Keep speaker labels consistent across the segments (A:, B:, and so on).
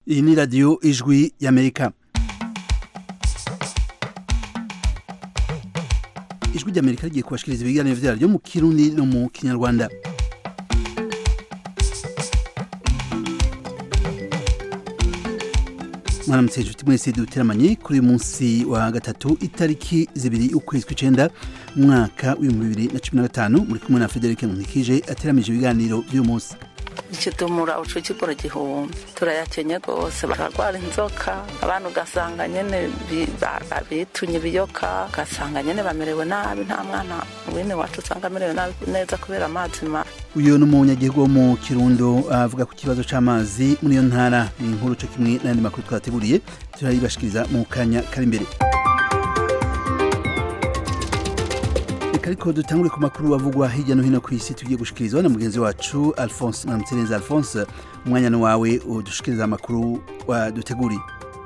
A: iyi ni radiyo ijwi y'amerika ijwi ry'amerika rigiye kubashikiriza ibiganiro vyaryo mu kirundi no mu kinyarwanda mwaramutse inshuti mwese duteramanye kuri uyu munsi wa gatatu itariki zibiri ukwezi kw'icenda mu mwaka w'ibihumbi bibiri na cumi na gatanu muri kumwe na frederic nkunikije ateramije ibiganiro vy'uyu munsi
B: ikitumura uco kigura gihumbi turayakenye rwose bararwara inzoka abantu ugasanga nyene bi- ba- ba- bitunye ibiyoka ugasanga nyene bamerewe nabi nta mwana wene wacu usanga amerewe nabi neza kubera amazi mabi
A: uyu ni umunyagihugu wo mu kirundo avuga ku kibazo c'amazi muri iyo ntara ni inkuru co kimwe n'ayandi makuru twateguriye turayibashikiriza mu kanya kari imbere reka ariko dutangure ku makuru avugwa hirya no hino ku isi tugiye gushikirizwa na mugenzi wacu alphonse mwaramutse alphonse umwanya ni wawe udushikiriza amakuru waduteguriye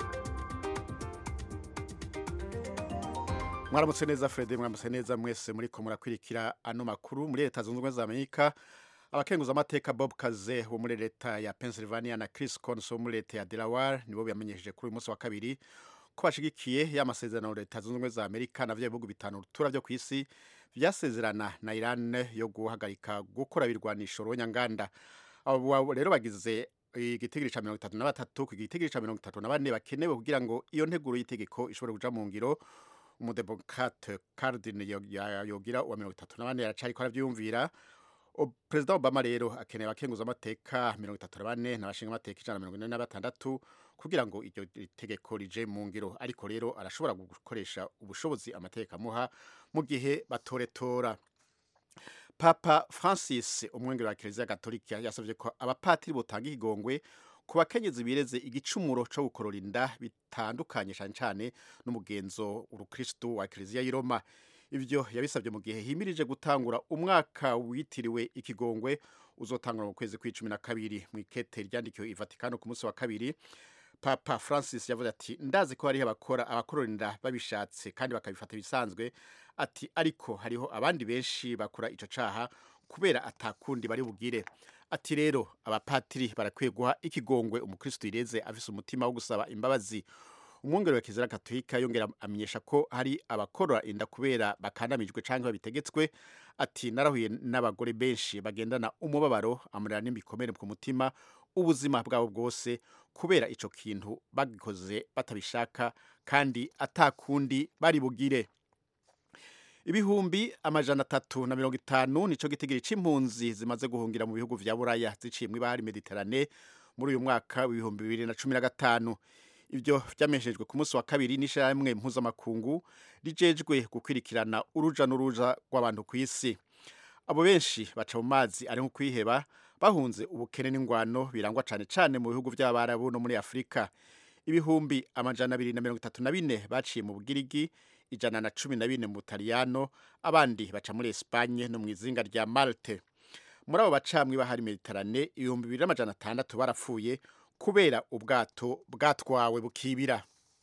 C: mwaramutse neza Fred mwaramutse neza mwese muri ko murakwirikira ano makuru muri leta zunze ubumwe za Amerika abakenguza amateka Bob Kaze wo muri leta ya Pennsylvania na Chris Coons wo muri leta ya Delaware nibo byamenyesheje kuri uyu munsi wa kabiri ko bashigikiye ya masezerano leta zunze ubumwe za Amerika na vya bihugu bitanu rutura byo ku isi vyasezerana na Iran yo guhagarika gukora ibirwanisho ronyanganda abo rero bagize igitigiri ca mirongo itatu na batatu ku gitigiri ca mirongo itatu na bane bakenewe kugira ngo iyo nteguro y'itegeko ishobore kuja mu ngiro umudemokrate Cardin yogira uwa mirongo itatu na bane aracariko aravyiyumvira O- perezida obama rero akeneye abakenguza amateka mirongo itatu na bane n'abashinga amateka ijana na mirongo ine na batandatu kugira ngo iryo tegeko rije mu ngiro ariko rero arashobora gukoresha ubushobozi amateka amuha mu gihe batoretora papa francis umwengero wa kiliziya gatolika yasabye ko abapatiri botanga ikigongwe ku bakenyezi bireze igicumuro co gukorora inda bitandukanye cane cane n'umugenzo urukristu wa kiliziya y'i roma ivyo yabisabye mu gihe himirije gutangura umwaka witiriwe ikigongwe uzotangura mu kwezi kw'icumi na kabiri mu ikete ryandikiwe i vatikano ku munsi wa kabiri papa francis yavuze ati ndazi ko hariho abakora abakorora inda babishatse kandi bakabifata bisanzwe ati ariko hariho abandi benshi bakora ico caha kubera atakundi bari bugire ati rero abapatiri barakwiye guha ikigongwe umukristo yireze afise umutima wo gusaba imbabazi umwungere wa kizira katolika yongera amenyesha ko hari abakorora inda kubera bakandamijwe canke babitegetswe ati narahuye n'abagore benshi bagendana umubabaro amurira n'imikomere ku mutima ubuzima bwabo bwose kubera ico kintu bagikoze batabishaka kandi atakundi bari bugire ibihumbi amajana atatu na mirongo itanu nico gitigiri c'impunzi zimaze guhungira mu bihugu vya buraya ziciye mw'ibahari mediterane muri uyu mwaka w'ibihumbi bibiri na cumi na gatanu ivyo vyamenyeshejwe ku munsi wa kabiri n'ishirahamwe mpuzamakungu rijejwe gukwirikirana uruja n'uruja rw'abantu ku isi abo benshi baca mu mazi ari nko kwiheba bahunze ubukene n'ingwano birangwa cane cane mu bihugu vy'abarabu no muri afurika ibihumbi amajana abiri na mirongo itatu na bine baciye mu bugirigi ijana na cumi na bine mu butaliyano abandi baca muri espanye no mu izinga rya malte muri abo baca mw'ibahari mediterane ibihumbi bibiri n'amajana atandatu barapfuye kubera ubwato bwatwawe bukibira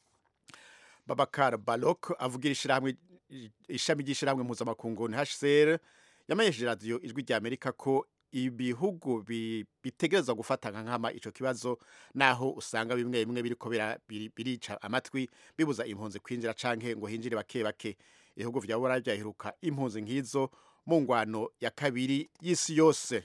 C: babakar balok avugira ishirahamwe ishami ry'ishirahamwe mpuzamakungu hcr yamenyesheje radiyo ijwi rya amerika ko ibihugu bi- bitegerezwa gufata nka nkama ico kibazo naho usanga bimwe bimwe biriko bira- biri- birica amatwi bibuza impunzi kwinjira canke ngo hinjire bake bake ibihugu vya burayi vyaheruka impunzi nk'izo mu ngwano ya kabiri y'isi yose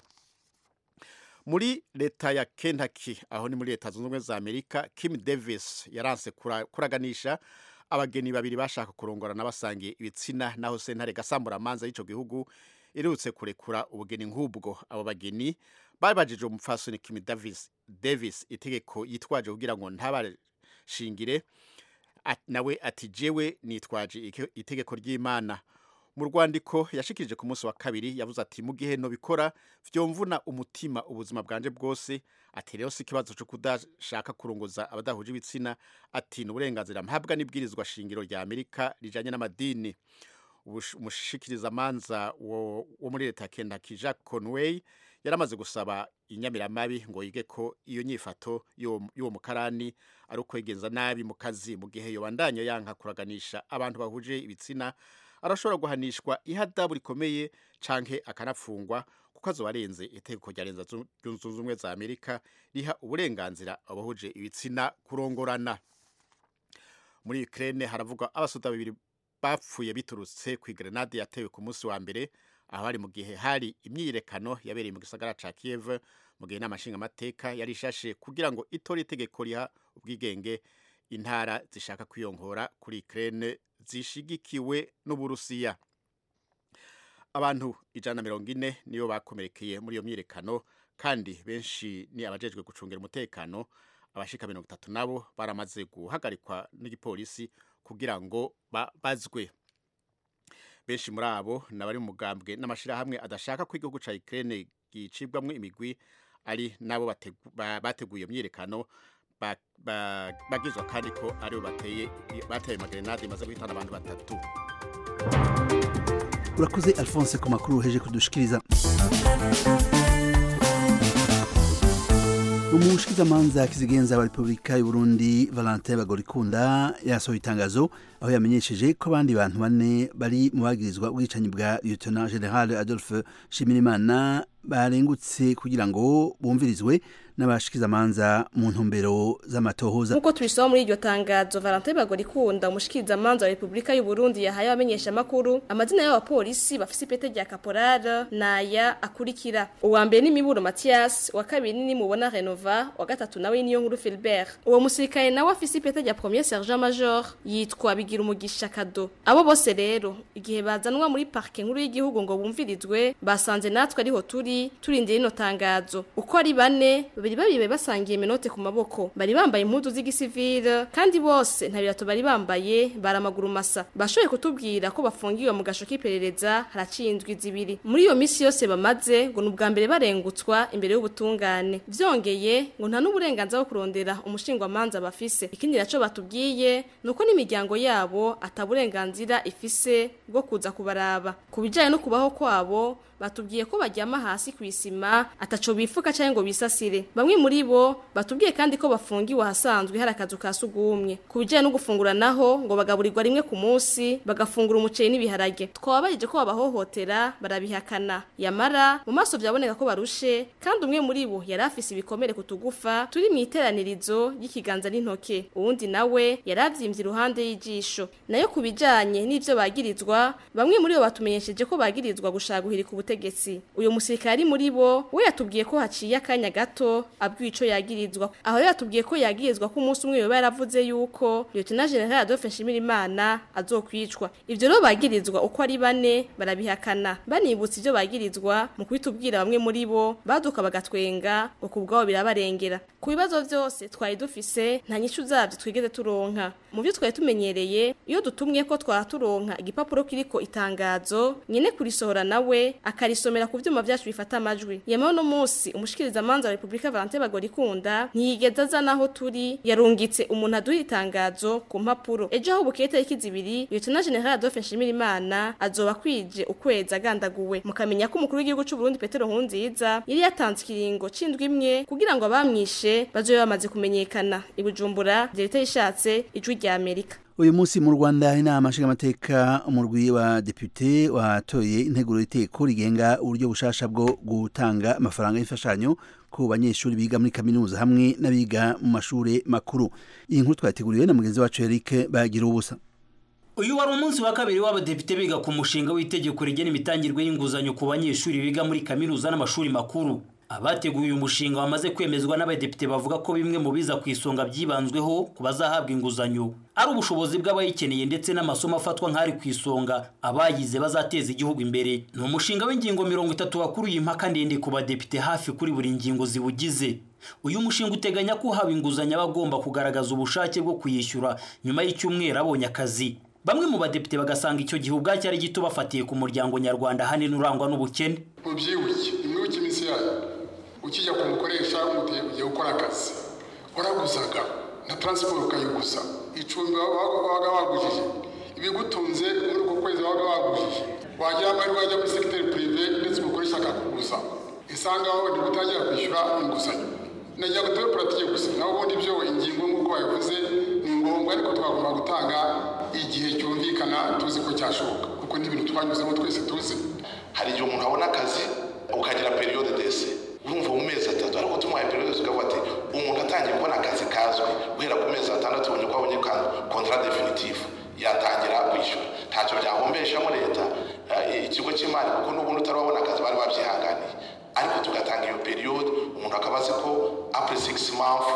C: muri leta ya Kentucky aho ni muri leta zunze ubumwe za Amerika Kim Davis yaranse kura- kuraganisha abageni babiri bashaka kurongorana basangiye ibitsina naho sentare gasambura amanza y'ico gihugu irutse kurekura ubugeni nk'ubwo abo bageni babajije umupfasoni Kim Davis Davis itegeko yitwaje kugira ngo ntabashingire At- nawe ati jewe nitwaje ike- itegeko ry'Imana mu rwandiko yashikirije ku munsi wa kabiri yavuze ati mu gihe nobikora vyomvuna umutima ubuzima bwanje bwose ati rero si ikibazo co kudashaka kurongoza abadahuje ibitsina ati ni uburenganzira mpabwa n'ibwirizwa shingiro rya amerika rijanye n'amadini Ubush- umushikirizamanza wo wo muri leta ya Kentucky Jack Conway yaramaze gusaba inyamiramabi ngo yige ko iyo nyifato y'uwo y'uwo mukarani ari ukwegenza nabi mu kazi mu gihe yobandanya yanka kuraganisha abantu bahuje ibitsina arashobora guhanishwa ihadabu rikomeye canke akanafungwa kuko azoba arenze itegeko rya leta zunze ubumwe za amerika riha uburenganzira abahuje ibitsina kurongorana muri ukraine haravugwa abasoda babiri bapfuye biturutse ku grenade yatewe ku munsi wa mbere aho hari mu gihe hari imyiyerekano yabereye mu gisagara ca kiev mu gihe inama nshingamateka yari ishashe kugira ngo itore itegeko riha ubwigenge intara zishaka kwiyongora kuri ukraine zishigikiwe n'uburusiya abantu ijana na mirongo ine nibo bakomerekeye muri iyo myiyerekano kandi benshi ni abajejwe gucungira umutekano abashika mirongo itatu nabo baramaze guhagarikwa n'igipolisi kugira ngo babazwe benshi muri abo nabari mu mugambwe n'amashirahamwe adashaka ko igihugu ca Ukraine gicibwamwo imigwi ari nabo bateguye myiyerekano bagizwa kandi ko aribo bateye bateye magrenade imaze guhitana abantu batatu
A: urakoze alphonse ku makuru uheje kudushikiriza umushikizamanza kizigenza wa repubulika y'uburundi valentin bagorikunda yasohoye itangazo aho yamenyesheje ko abandi bantu bane bari mu bagirizwa ubwicanyi bwa lieutenant general adolphe shimirimana barengutse kugira ngo bumvirizwe n'abashikizamanza mu ntumbero z'amatohoza
D: nk'uko tubisoma muri iryo tangazo valentin bagorikunda umushikirizamanza wa repubulika y'uburundi yahaye abamenyesha amakuru amazina y'abapolisi bafise ipete rya kaporara naya akurikira uwa mbere ni miburo mathias uwa kabiri ni mubona renova uwa gatatu nawe niyo nkuru filbert uwo musirikare nawe afise ipete rya premier sergent major yitwa bigira umugisha kado abo bose rero igihe bazanwa muri parke nkuru y'igihugu ngo bumvirizwe basanze natwe ariho turi turindira ino tangazo uko ari bane babiri babiri basangiye menote ku maboko bari bambaye impuzu z'igisivile kandi bose nta birato bari bambaye baramaguru masa bashoboye kutubwira ko bafungiwe mu gasho k'iperereza haraciye indwi zibiri muri iyo misi yose bamaze ngo ni ubwa mbere barengutswa imbere y'ubutungane vyongeye ngo nta n'uburenganzira bwo kurondera umushingwamanza bafise ikindi naco batubwiye nuko n'imiryango yabo ataburenganzira ifise bwo kuza kubaraba ku bijanye no kubaho kwabo batubwiye ko baryama hasi ku isima ataco bifuka cyangwa ngo bisasire bamwe muri bo batubwiye kandi ko bafungiwe ahasanzwe hari akazu ka sugumwe ku bijyanye no gufungura naho ngo bagaburirwa rimwe ku munsi bagafungura umuceri n'ibiharage twababayeje ko babahohotera barabihakana yamara mu maso byaboneka ko barushe kandi umwe muri bo yari afise ibikomere ku tugufa turi mu iteranirizo ry'ikiganza n'intoke uwundi nawe yari avyimbye iruhande y'ijisho nayo ku bijyanye n'ivyo bagirizwa bamwe muri bo batumenyesheje ko bagirizwa gushaka guhirika ubutegetsi uyu musirikari muri bo we yatubwiye ko haciye akanya gato abwiye ico yagirizwa aho rero yatubwiye ko yagirizwa ko umunsi umwe yoba yaravuze yuko Lieutenant General Adolphe Nshimirimana azokwicwa ivyo rero bagirizwa uko ari bane barabihakana banibutsa ivyo bagirizwa mu kubitubwira bamwe muri bo baduka bagatwenga ngo kubwabo birabarengera ku bibazo vyose twari dufise nta nyishu zavyo twigeze turonka mu byo twari tumenyereye iyo dutumye ko twara turonka igipapuro kiriko itangazo nyene kurisohora nawe akarisomera ku vyuma vyacu bifata amajwi yemewe no musi umushikiriza manza wa Republika Valentin Bagorikunda ntiyigeze azana aho turi yarungitse umuntu aduha itangazo ku mpapuro ejo aho bukeye tariki zibiri Lieutenant General Adolphe Nshimirimana azoba kwije ukwezi agandaguwe mukamenya ko umukuru w'igihugu c'u Burundi Petero Nkurunziza yari yatanze ikiringo c'indwi imwe kugira ngo abamwishe bazobe bamaze kumenyekana ibujumbura leta yishatse ijwi rya Amerika
A: uyu munsi mu rwanda inama nshingamateka umurwi wa depute watoye integuro y'iteko rigenga uburyo bushasha bwo gutanga amafaranga y'imfashanyo ku banyeshuri biga muri kaminuza hamwe n'abiga mu mashuri makuru iyi nkuru twateguriwe na mugenzi wacu Eric bagira ubusa
E: uyu wari umunsi wa kabiri w'abadepite biga ku mushinga w'itegeko rigena imitangirwe y'inguzanyo ku banyeshuri biga muri kaminuza n'amashuri makuru abateguye uyu mushinga wamaze kwemezwa n'abadepite bavuga ko bimwe mu biza ku isonga byibanzweho ku bazahabwa inguzanyo ari ubushobozi bw'abayikeneye ndetse n'amasomo afatwa nk'ari ku isonga abayize bazateza igihugu imbere ni umushinga w'ingingo mirongo itatu wakuruye impaka ndende ku badepite hafi kuri buri ngingo ziwugize uyu mushinga uteganya ko uhawe inguzanyo aba agomba kugaragaza ubushake bwo kuyishyura nyuma y'icyumweru abonye akazi bamwe mu badepite bagasanga icyo gihe ubwacyo ari gito bafatiye ku muryango nyarwanda ahanini urangwa n'ubukene
F: mubyibuke nimwibuke iminsi yayo ukijya kumukoresha ugiye gukora akazi waraguzaga na taransiporo ukayiguza icumbi wabaga wagujije ibigutunze muri uko kwezi wabaga wagujije wagira amahirwe wajya muri segiteri pirive ndetse umukoresha akakuguza isangaho ni gutangira kwishyura inguzanyo nagira ngo tube puratike gusa naho ubundi byo ingingo nk'uko babivuze ni ngombwa ariko twagomba gutanga igihe cyumvikana tuzi ko cyashoboka kuko ni ibintu twanyuzemo twese tuzi
G: hari igihe umuntu abona akazi ukagira periyode dese urumva mu mezi atatu ariko tumuhaye periyode tukavuga ati umuntu atangiye kubona akazi kazwi guhera ku mezi atandatu ubonye ko abonye kontara definitifu yatangira kwishyura ntacyo byahombeshamo leta ikigo cy'imari kuko n'ubundi utarabona akazi bari babyihanganiye ariko tugatanga iyo periyode umuntu akaba azi ko apure sigisi mafu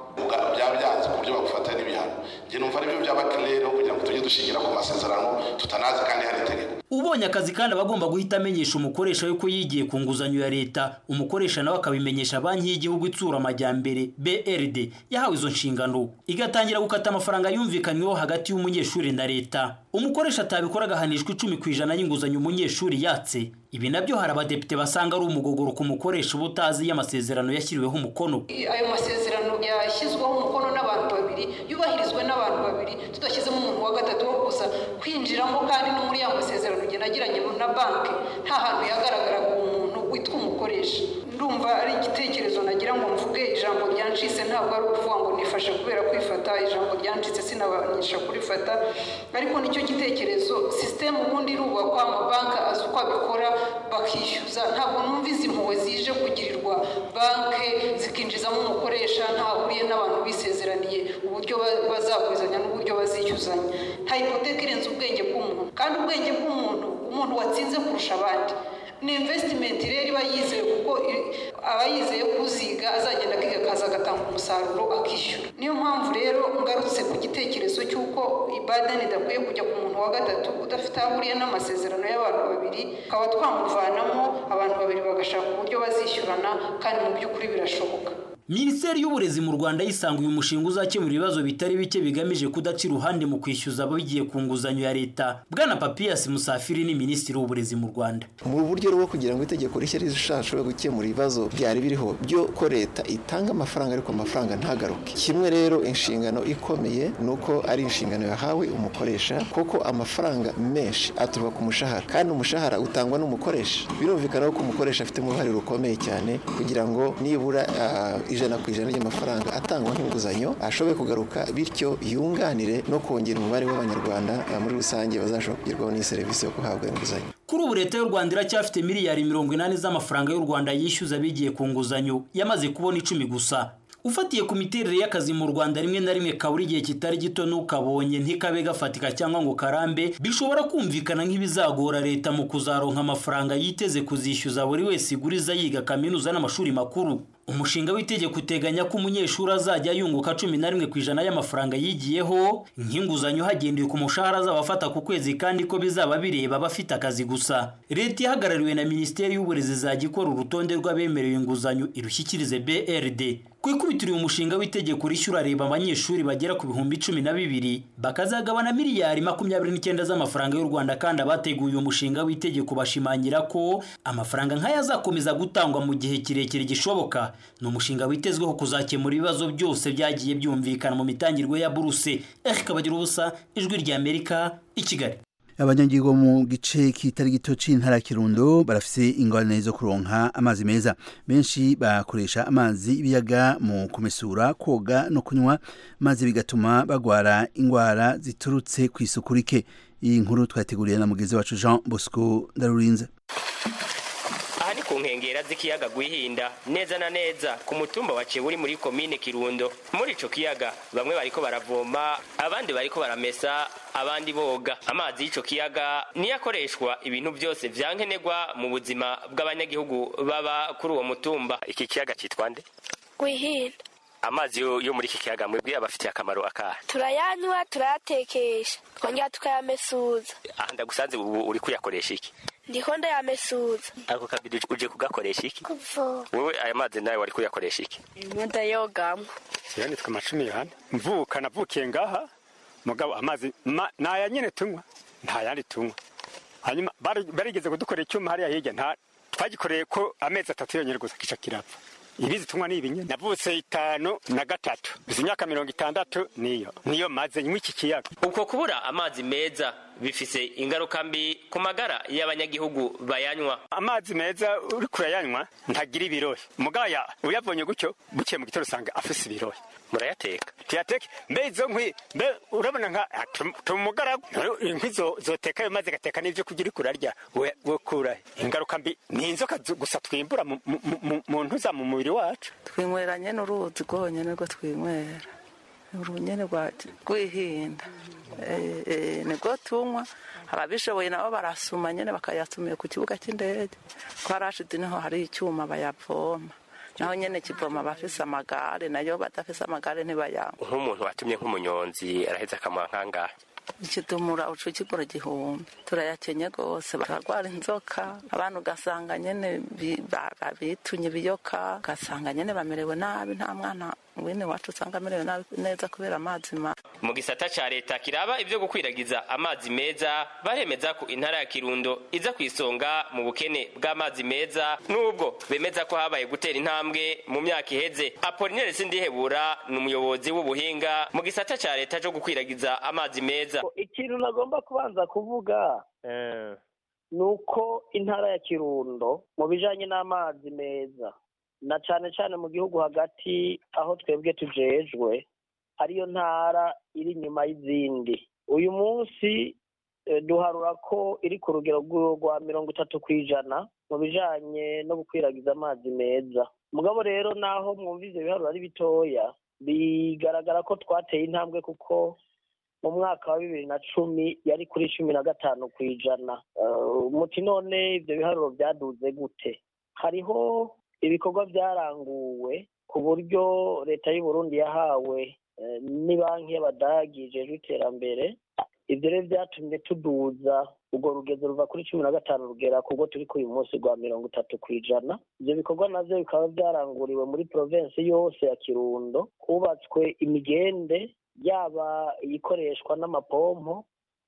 G: byaba byanze ku buryo bagufata n'ibihano njye numva aribyo byaba kirere kugira ngo tujye dushingira ku masezerano tutanazi kandi hari itegeko
E: ubonye akazi kandi aba agomba guhita amenyesha umukoresha yuko yigiye ku nguzanyo ya leta umukoresha nawe akabimenyesha banki y'igihugu itsura amajyambere brd yahawe izo nshingano igatangira gukata amafaranga yumvikanyweho hagati y'umunyeshuri na leta umukoresha atabikora agahanishwa icumi ku ijana y'inguzanyo umunyeshuri yatse ibi nabyo hari abadepite basanga ari umugogoro ku mukoresha uba utazi iyo amasezerano yashyiriweho umukono
H: ayo masezerano yashyizweho umukono n'abantu babiri yubahirizwe n'abantu babiri tudashyizemo umuntu wa gatatu wo kuza kwinjiramo kandi no muri ya masezerano ugenda agiranye na banki nta hantu yagaragaraga umuntu witwa umukoresha ndumva ari igitekerezo nagira ngo mvuge ijambo ryancitse ntabwo ari ukuvuga ngo nifashe kubera kwifata ijambo ryancitse sinabanisha kurifata ariko nicyo gitekerezo sisiteme ubundi irubakwa amabanki azi uko abikora bakishyuza ntabwo numva izi mpuhwe zije kugirirwa banki zikinjizamo umukoresha ntahuriye n'abantu bisezeraniye uburyo bazagurizanya n'uburyo bazishyuzanya nta hipoteka irenze ubwenge bw'umuntu kandi ubwenge bw'umuntu umuntu watsinze kurusha abandi ni invesitimenti rero iba yizeye kuko aba yizeye kuziga azagenda akiga akaza agatanga umusaruro akishyura niyo mpamvu rero ngarutse ku gitekerezo cy'uko ibadani idakwiye kujya ku muntu wa gatatu udafite aho ahuriye n'amasezerano y'abantu babiri tukaba twamuvanamo abantu babiri bagashaka uburyo bazishyurana kandi mu by'ukuri birashoboka
E: minisiteri y'uburezi mu rwanda yisanga uyu mushinga uzakemura ibibazo bitari bike bigamije kudaca iruhande mu kwishyuza abagiye ku nguzanyo ya leta bwana papiyasi musafiri ni minisitiri w'uburezi mu rwanda
I: mu buryo rwo kugira ngo itegeko rishya rizashobore gukemura ibibazo byari biriho byo ko leta itanga amafaranga ariko amafaranga ntagaruke kimwe rero inshingano ikomeye ni uko ari inshingano yahawe umukoresha kuko amafaranga menshi aturuka ku mushahara kandi umushahara utangwa n'umukoresha birumvikana ko umukoresha afitemo uruhare rukomeye cyane kugira ngo nibura ijana ku ijana ry'amafaranga atangwa nk'inguzanyo ashoboye kugaruka bityo yunganire no kongera umubare w'abanyarwanda muri rusange bazashobora kugerwaho n'iyi serivisi yo guhabwa inguzanyo
E: kuri ubu leta y'u rwanda iracyafite miliyari mirongo inani z'amafaranga y'u rwanda yishyuza bigiye ku nguzanyo yamaze kubona icumi gusa ufatiye ku miterere y'akazi mu rwanda rimwe na rimwe kabura igihe kitari gito n'ukabonye ntikabe gafatika cyangwa ngo karambe bishobora kumvikana nk'ibizagora leta mu kuzaronka amafaranga yiteze kuzishyuza buri wese iguriza yiga kaminuza n'amashuri makuru umushinga w'itegeko uteganya ko umunyeshuri azajya yunguka cumi na rimwe ku ijana y'amafaranga yigiyeho nk'inguzanyo hagendewe ku mushahara azaba afata ku kwezi kandi ko bizaba bireba abafite akazi gusa leta ihagarariwe na minisiteri y'uburezi izajya ikora urutonde rw'abemerewe inguzanyo irushyikirize brd ku ikubitiro uyu mushinga w'itegeko rishyura reba abanyeshuri bagera ku bihumbi cumi na bibiri bakazagabana miliyari makumyabiri n'icyenda z'amafaranga y'u rwanda kandi abateguye uyu mushinga w'itegeko bashimangira ko amafaranga nk'aya azakomeza gutangwa mu gihe kirekire gishoboka ni umushinga witezweho kuzakemura ibibazo byose byagiye byumvikana mu mitangirwe ya buruse erika bagira ubusa ijwi ry'amerika i kigali
A: abanyagihugu mu gice kitari gito c'intara kirundo barafise ingorane zo kuronka amazi meza benshi bakoresha amazi y'ibiyaga mu kumesura koga no kunywa maze bigatuma bagwara ingwara ziturutse ku isuku rike iyi nkuru twateguriye na mugenzi wacu Jean Bosco Ndarurinze
J: aha ni ku nkengera z'ikiyaga gwihinda neza na neza ku mutumba wa uri muri komine kirundo muri ico kiyaga bamwe bariko baravoma abandi bariko baramesa abandi boga amazi y'ico kiyaga niyo akoreshwa ibintu byose vyankenerwa mu buzima bw'abanyagihugu baba kuri uwo mutumba iki kiyaga citwa nde
K: gwihinda
J: amazi yo yo muri iki kiyaga mwebwe abafitiye akamaro akahe
K: turayanywa turayatekesha twongera tukayamesuza
J: aha ndagusanze ubu uri kuyakoresha iki
K: ndiko ndayamesuza
J: ako kabiri uje kugakoresha iki
K: kuvoma
J: wewe aya mazi nawe wari kuyakoresha iki
K: ndayogamwo
L: jewe nitwa amacumi yohani mvuka navukiye ngaha mugabo amazi ma- naya nyene tunywa nta yandi tunywa hanyuma bari- barigeze kudukorera icyuma hariya hirya nta twagikoreye ko amezi atatu yonyene gusa kica kirapfa ibizi tunywa ni ibinye navutse itanu na gatatu izi imyaka mirongo itandatu niyo niyo maze nywa iki kiyaga
J: uko kubura amazi meza bifise ingaruka mbi ku magara y'abanyagihugu bayanywa
L: amazi meza uri kurayanywa ntagira ibirohe mugaya uyabonye gutyo bukiye mu gitondo usanga afise ibirohe
J: murayateka
L: tuyateke mbe izo nkwi mbe urabona nka tumugara inkwi zoteka ayo mazi gateka n'ivyo kurya uriko urarya we kurahe ingaruka mbi ni inzoka gusa twimbura mu ntuza mu mubiri wacu
B: twinywera nyene uruzi rwonyene rwo twinywera urunyene rwihinda nibwo tunywa ababishoboye nabo barasuma nyene bakayasumiye ku kibuga cy'indege ko harashize niho hari icyuma bayavoma naho nyene kivoma abafise amagare nayo badafise amagare ntibayanywa
J: nk'umuntu watumye nk'umunyonzi araheza akamuha nk'angahe
B: ikidumura uca kigura igihumbi turayakenye rwose bararwara inzoka abantu ugasanga nyene bitunye ibiyoka ugasanga nyene bamerewe nabi nta mwana wene wacu usanga amerewe nabi neza kubera amazi mabi
J: mu gisata ca leta kiraba ivyo gukwiragiza amazi meza baremeza ko intara ya kirundo iza ku isonga mu bukene bw'amazi meza n'ubwo bemeza ko habaye gutera intambwe mu myaka iheze apolinere sindihebura ni umuyobozi w'ubuhinga mu gisata ca leta co gukwiragiza amazi meza
M: ikintu nagomba kubanza kuvuga ni uko intara ya kirundo mu bijanye n'amazi meza na cane cane mu gihugu hagati aho twebwe tujejwe ariyo ntara iri inyuma y'izindi uyu munsi duharura ko iri ku rugero rwa mirongo itatu ku ijana mu bijanye no gukwiragiza amazi meza mugabo rero naho mwumva ivyo biharuro ari bitoya bigaragara ko twateye intambwe kuko mu mwaka wa bibiri na cumi yari kuri cumi na gatanu ku ijana muti none ibyo biharuro byaduze gute hariho ibikorwa byaranguwe ku buryo leta y'u Burundi yahawe ni banki y'abadagi ijejwe iterambere ibyo rero byatumye tuduza urwo rugezo ruva kuri cumi na gatanu rugera kubwo turi ku uyu munsi rwa mirongo itatu ku ijana ibyo bikorwa navyo bikaba byaranguriwe muri provensi yose ya kirundo hubatswe imigende yaba iyikoreshwa n'amapompo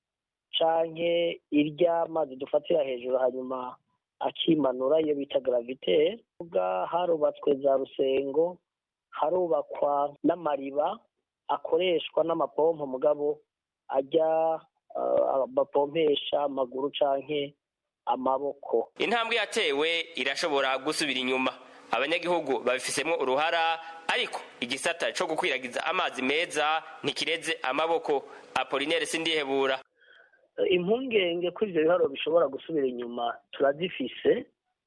M: canke iry'amazi dufatira hejuru hanyuma akimanura iyo bita gravite harubatswe za rusengo harubakwa n'amariba akoreshwa n'amapompo mugabo ajya bapompesha amaguru canke amaboko
J: intambwe yatewe irashobora gusubira inyuma abanyagihugu babifisemo uruhara ariko igisata co gukwiragiza amazi meza ntikireze amaboko apolinere sindihebura
M: impungenge ko ivyo biharuro bishobora gusubira inyuma turazifise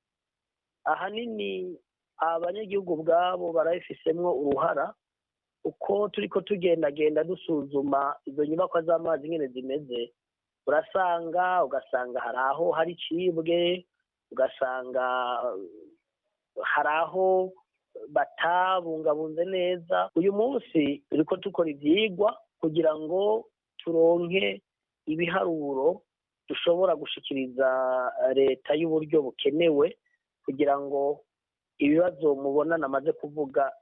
M: ahanini abanyagihugu ubwabo barabifisemwo uruhara uko turiko tugendagenda dusuzuma izo nyubakwa z'amazi nyene zimeze urasanga ugasanga hari aho hari icibwe ugasanga hari aho batabungabunze neza uyu munsi turiko dukora ivyigwa kugira ngo turonke ibiharuro dushobora gushikiriza leta y'uburyo bukenewe kugira ngo ibibazo mubona namaze kuvuga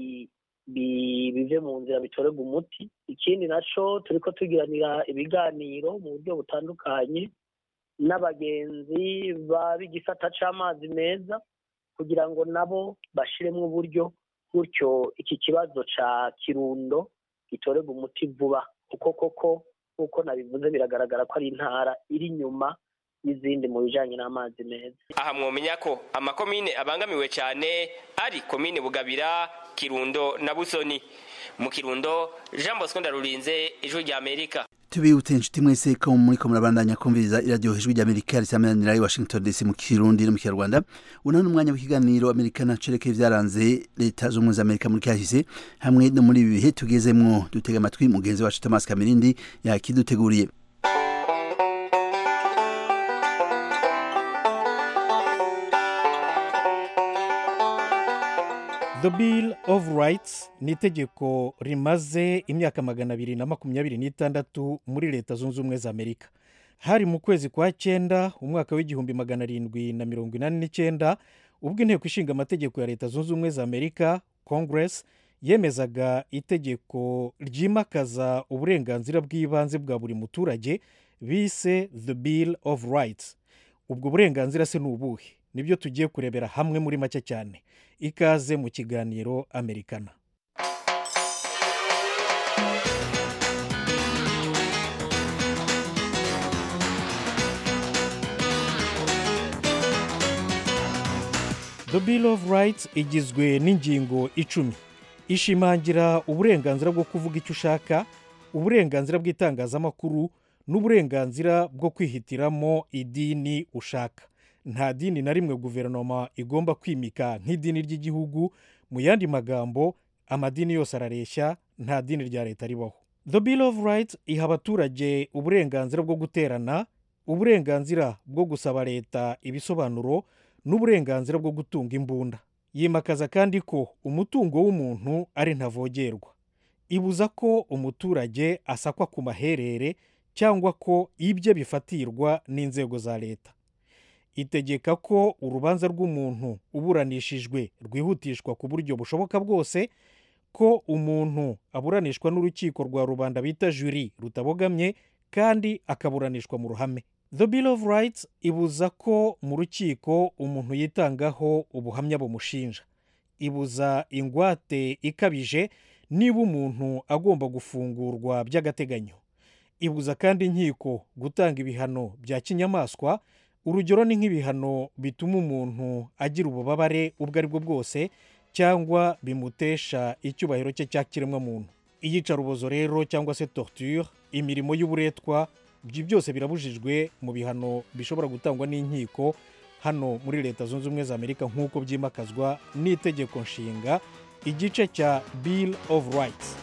M: bive mu nzira bitorerwa umuti ikindi naco turiko tugiranira ibiganiro mu buryo butandukanye n'abagenzi b'igisata c'amazi meza kugira ngo nabo bashiremwo uburyo gutyo iki kibazo ca kirundo gitorerwa umuti vuba kuko koko nk'uko nabivuze biragaragara ko ari intara iri inyuma y'izindi mu bijanye n'amazi meza
J: aha mwomenya ko amakomine abangamiwe cyane ari komine bugabira kirundo na busoni mu kirundo jean bosco ndarurinze ijwi rya amerika
A: tubibutse inshuti mwese ko muriko murabandanya kumviriza iradiyo ijwi ry'amerika risamanira i washington dc mu kirundi no mu kinyarwanda uno ni umwanya w'ikiganiro amerikana cerekeye vyaranze leta z'ubumwe za amerika muri kahise hamwe no muri ibi bihe tugezemwo dutega amatwi mugenzi wacu thomas kamirindi yakiduteguriye
N: The Bill of Rights ni itegeko rimaze imyaka magana abiri na makumyabiri n'itandatu muri leta zunze ubumwe za amerika hari mu kwezi kwa cyenda umwaka w'igihumbi magana arindwi na mirongo inani n'icyenda ubwo inteko ishinga amategeko ya leta zunze ubumwe za amerika congress yemezaga itegeko ryimakaza uburenganzira bw'ibanze bwa buri muturage bise the bill of rights ubwo burenganzira se ni ubuhe nibyo tugiye kurebera hamwe muri make cyane ikaze mu kiganiro amerikana the bill of rights igizwe n'ingingo icumi ishimangira uburenganzira bwo kuvuga icyo ushaka uburenganzira bw'itangazamakuru n'uburenganzira bwo kwihitiramo idini ushaka nta dini na rimwe guverinoma igomba kwimika nk'idini ry'igihugu mu yandi magambo amadini yose arareshya nta dini rya leta ribaho the bill of rights iha abaturage uburenganzira bwo guterana uburenganzira bwo gusaba leta ibisobanuro n'uburenganzira bwo gutunga imbunda yimakaza kandi ko umutungo w'umuntu ari ntavogerwa ibuza ko umuturage asakwa ku maherere cyangwa ko ibye bifatirwa n'inzego za leta itegeka ko urubanza rw'umuntu uburanishijwe rwihutishwa ku buryo bushoboka bwose ko umuntu aburanishwa n'urukiko rwa rubanda bita juri rutabogamye kandi akaburanishwa mu ruhame the bill of rights ibuza ko mu rukiko umuntu yitangaho ubuhamya bumushinja ibuza ingwate ikabije niba umuntu agomba gufungurwa by'agateganyo ibuza kandi inkiko gutanga ibihano bya kinyamaswa urugero ni nk'ibihano bituma umuntu agira ububabare ubwo ari bwo bwose cyangwa bimutesha icyubahiro cye cya kiremwamuntu iyicarubozo rero cyangwa se torture imirimo y'uburetwa ibyo byose birabujijwe mu bihano bishobora gutangwa n'inkiko hano muri leta zunze ubumwe za amerika nk'uko byimakazwa n'itegeko nshinga igice cya bill of rights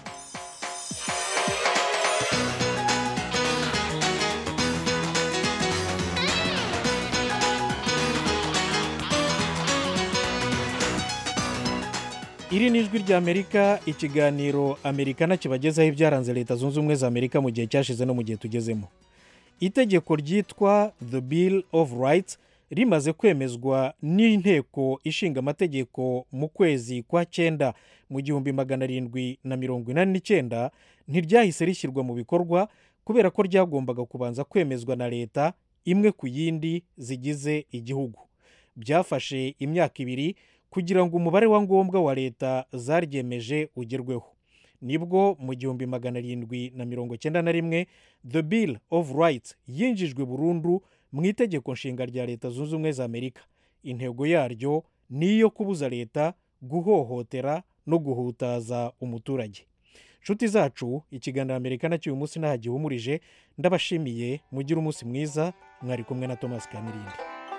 N: iri ni ijwi ry'amerika ikiganiro amerikana kibagezaho ibyaranze leta zunze ubumwe za amerika mu gihe cyashize no mu gihe tugezemo itegeko ryitwa the bill of rights rimaze kwemezwa n'inteko ishinga amategeko mu kwezi kwa cyenda mu gihumbi magana arindwi na mirongo inani n'icyenda ntiryahise rishyirwa mu bikorwa kubera ko ryagombaga kubanza kwemezwa na leta imwe ku yindi zigize igihugu byafashe imyaka ibiri kugira ngo umubare wa ngombwa wa leta zaryemeje ugerweho nibwo mu gihumbi magana arindwi na mirongo cyenda na rimwe the bill of rights yinjijwe burundu mu itegeko nshinga rya leta zunze ubumwe za amerika intego yaryo ni iyo kubuza leta guhohotera no guhutaza umuturage nshuti zacu ikiganiro amerika nacyo uyu munsi ntaho gihumurije ndabashimiye mugire umunsi mwiza mwari kumwe na thomas kamirindi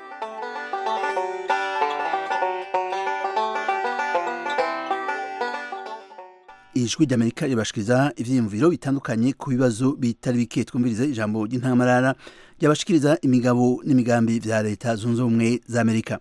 A: ijwi ry'amerika ribashikiriza ibyiyumviro bitandukanye ku bibazo bitari bike twumvirize ijambo ry'intamarara ryabashikiriza imigabo n'imigambi bya leta zunze ubumwe za amerika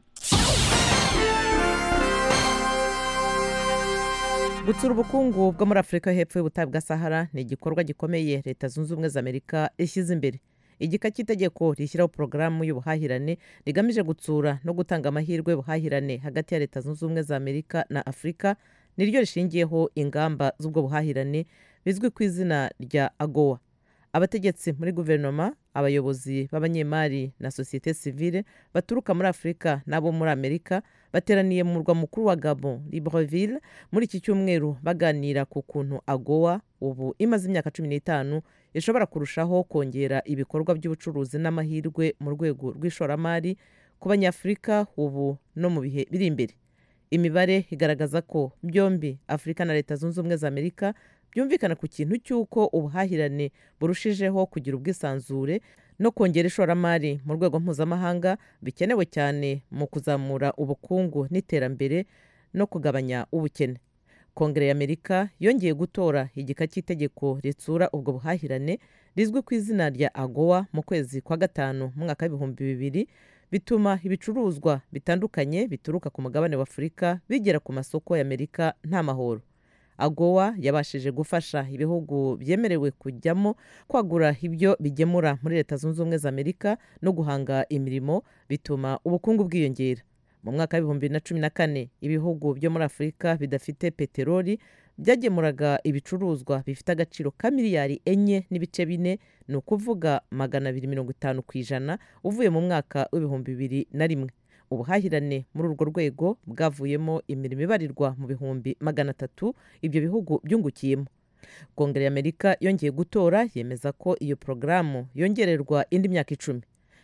O: gutsura ubukungu bwo muri afurika hepfo y'ubutayu bwa sahara ni igikorwa gikomeye leta zunze ubumwe za amerika ishyize imbere igika cy'itegeko rishyiraho porogaramu y'ubuhahirane rigamije gutsura no gutanga amahirwe y'ubuhahirane hagati ya leta zunze ubumwe za amerika na afurika niryo rishingiyeho ingamba z'ubwo buhahirane bizwi ku izina rya agowa abategetsi muri guverinoma abayobozi b'abanyemari na sosiyete sivile baturuka muri afurika n'abo muri amerika bateraniye mu murwa mukuru wa gabon libreville muri iki cyumweru baganira ku kuntu agowa ubu imaze imyaka cumi n'itanu ishobora kurushaho kongera ibikorwa by'ubucuruzi n'amahirwe mu rwego rw'ishoramari ku banyafurika ubu no mu bihe biri imbere imibare igaragaza ko byombi afurika na leta zunze ubumwe za amerika byumvikana ku kintu cy'uko ubuhahirane burushijeho kugira ubwisanzure no kongera ishoramari mu rwego mpuzamahanga bikenewe cyane mu kuzamura ubukungu n'iterambere no kugabanya ubukene kongere y'amerika yongeye gutora igika cy'itegeko ritsura ubwo buhahirane rizwi ku izina rya agowa mu kwezi kwa gatanu mu mwaka w'ibihumbi bibiri bituma ibicuruzwa bitandukanye bituruka ku mugabane wa afurika bigera ku masoko y'amerika nta mahoro agowa yabashije gufasha ibihugu byemerewe kujyamo kwagura ibyo bigemura muri leta zunze ubumwe za amerika no guhanga imirimo bituma ubukungu bwiyongera mu mwaka w'ibihumbi bibiri na cumi na kane ibihugu byo muri afurika bidafite peteroli byagemuraga ibicuruzwa bifite agaciro ka miliyari enye n'ibice bine ni ukuvuga magana abiri mirongo itanu ku ijana uvuye mu mwaka w'ibihumbi bibiri na rimwe ubuhahirane muri urwo rwego bwavuyemo imirimo ibarirwa mu bihumbi magana atatu ibyo bihugu byungukiyemo kongere y'amerika yongeye gutora yemeza ko iyo porogaramu yongererwa indi myaka icumi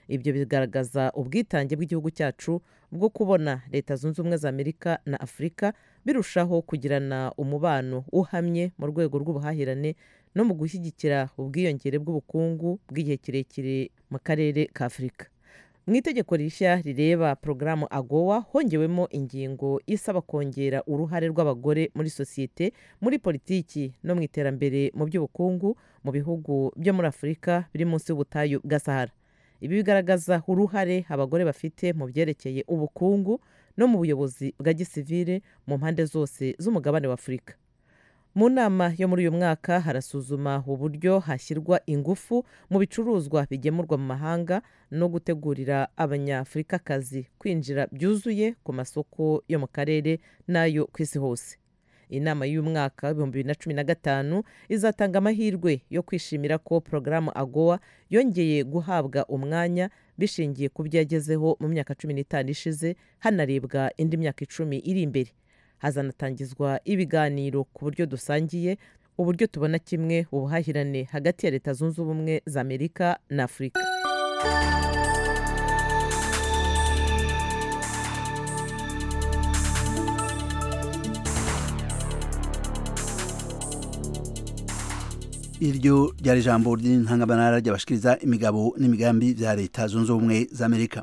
O: ibyo bigaragaza ubwitange bw'igihugu cyacu bwo kubona leta zunze ubumwe za amerika na afurika birushaho kugirana umubano uhamye mu rwego rw'ubuhahirane no mu gushyigikira ubwiyongere bw'ubukungu bw'igihe kirekire mu karere ka afurika mu itegeko rishya rireba porogaramu agowa hongewemo ingingo isaba kongera uruhare rw'abagore muri sosiyete muri politiki no mu iterambere mu by'ubukungu mu bihugu byo muri afurika biri munsi y'ubutayu bwa sahara ibi bigaragaza uruhare abagore bafite mu byerekeye ubukungu no mu buyobozi bwa gisivire mu mpande zose z'umugabane wa afurika mu nama yo muri uyu mwaka harasuzuma uburyo hashyirwa ingufu mu bicuruzwa bigemurwa mu mahanga no gutegurira abanyafurikakazi kwinjira byuzuye ku masoko yo mu karere n'ayo ku isi hose inama y'umwaka w'ibihumbi bibiri na cumi na gatanu izatanga amahirwe yo kwishimira ko porogaramu agowa yongeye guhabwa umwanya bishingiye ku byo yagezeho mu myaka cumi n'itanu ishize hanarebwa indi myaka icumi iri imbere hazanatangizwa ibiganiro ku buryo dusangiye uburyo tubona kimwe ubuhahirane hagati ya leta zunze ubumwe za amerika na afurika
A: iryo ryari ijambo ry'intangabanara ryabashikiriza imigabo n'imigambi bya leta zunze ubumwe za amerika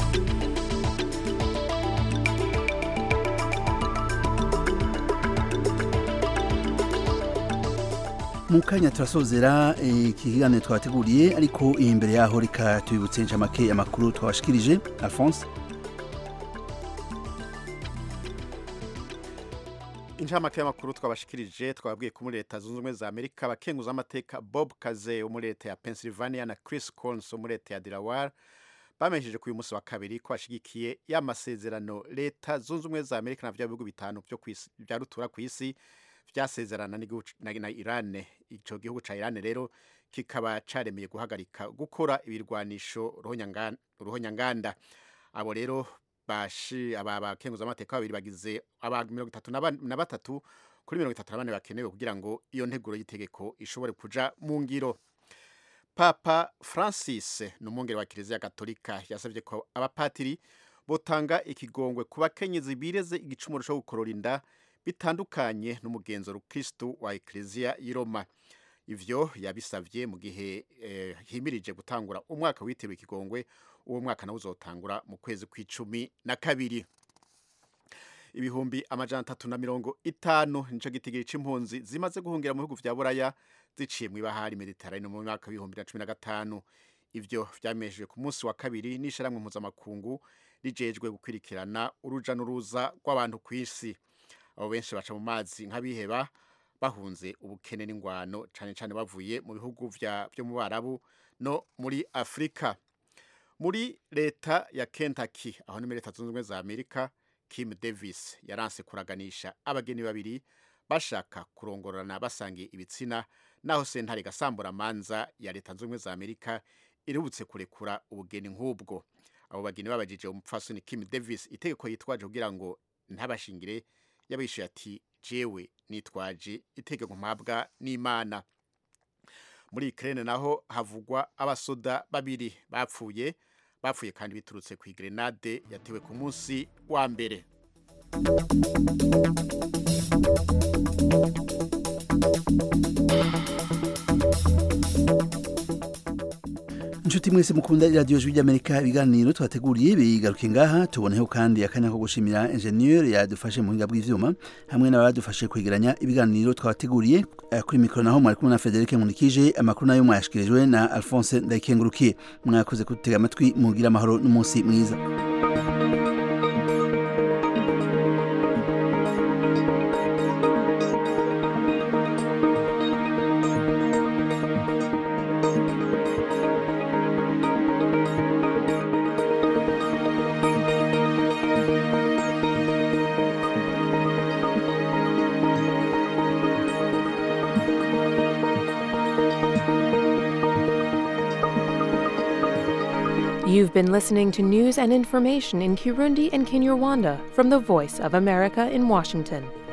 A: mu kanya turasozera iki kiganiro twabateguriye ariko imbere yaho reka tubibutse inshamake amakuru twabashikirije alphonse
C: inshamake y'amakuru twabashikirije twababwiye ko muri leta zunze ubumwe za amerika abakenguza amateka bob kaze wo muri leta ya pennsylvania na chris collins wo muri leta ya delaware bamenyesheje ku uyu munsi wa kabiri ko bashigikiye y'amasezerano leta zunze ubumwe za amerika na bya bihugu bitanu bya rutura ku isi byasezerana na irane icyo gihugu cya irane rero kikaba cyaremeye guhagarika gukora ibirwanisho ruhonyanganda abo rero bashi aba bakenguza amateka babiri bagize aba mirongo itatu na batatu kuri mirongo itatu na bane bakenewe kugira ngo iyo nteguro y'itegeko ishobore kuja mu ngiro papa francis ni umwungeri wa kiliziya gatolika yasabye ko abapatiri botanga ikigongwe ku bakenyezi bireze igicumuro cyo gukorora inda bitandukanye n'umugenzo rukristu wa ekleziya y'i roma ivyo yabisavye mu gihe eh, himirije gutangura umwaka witiriwe ikigongwe uwo mwaka nawo uzotangura mu kwezi kw'icumi na kabiri ibihumbi amajana atatu na mirongo itanu nico gitigiri c'impunzi zimaze guhungira mu bihugu vya buraya ziciye mw'ibahari mediterane mu mwaka w'ibihumbi na cumi na gatanu ivyo vyamenyeshejwe ku munsi wa kabiri n'ishirahamwe mpuzamakungu rijejwe gukwirikirana uruja n'uruza rw'abantu kw'isi abo benshi baca mu mazi nk'abiheba bahunze ubukene n'ingwano cane cane bavuye mu bihugu vyo mu barabu no muri afurika muri leta ya kentucky aho ni muri leta zunze ubumwe za amerika kim davis yaranse kuraganisha abageni babiri bashaka kurongorana basangiye ibitsina naho sentare gasambura manza ya leta zunze ubumwe za amerika iributse kurekura ubugeni nk'ubwo abo bageni babajije umupfasoni kim davis itegeko yitwaje kugira ngo ntabashingire yabishuye ati jewe nitwaje itegeko mpabwa n'imana muri Ukraine naho havugwa abasoda babiri bapfuye bapfuye kandi biturutse ku grenade yatewe ku munsi wa mbere
A: inshuti mwese mukunda iradiyo jwi ry'amerika ibiganiro twateguriye bigaruke ngaha tuboneho kandi akanya ko gushimira enjeniyeri yadufashe mu buhinga bw'ivyuma hamwe n'abadufashe kwegeranya ibiganiro twabateguriye kuri mikoro naho mwari kumwe na frederic munikije amakuru nayo mwayashikirijwe na alphonse ndayikengurukiye mwakoze kudutega amatwi mugira amahoro n'umunsi mwiza
P: You've been listening to news and information in Kirundi and Kinyarwanda from the Voice of America in Washington.